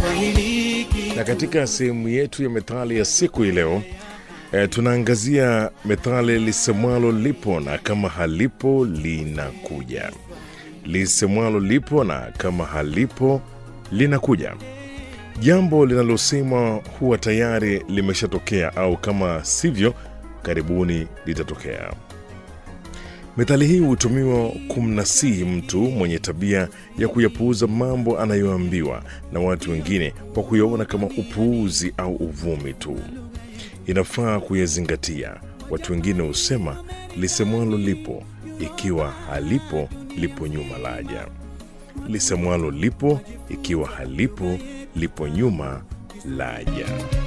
na katika sehemu yetu ya methali ya siku hii leo e, tunaangazia methali lisemwalo lipo na kama halipo linakuja. Lisemwalo lipo na kama halipo linakuja. Jambo linalosemwa huwa tayari limeshatokea au kama sivyo, karibuni litatokea. Methali hii hutumiwa kumnasihi mtu mwenye tabia ya kuyapuuza mambo anayoambiwa na watu wengine kwa kuyaona kama upuuzi au uvumi tu. Inafaa kuyazingatia. Watu wengine husema lisemwalo lipo, ikiwa halipo lipo nyuma laja. Lisemwalo lipo, ikiwa halipo lipo nyuma laja.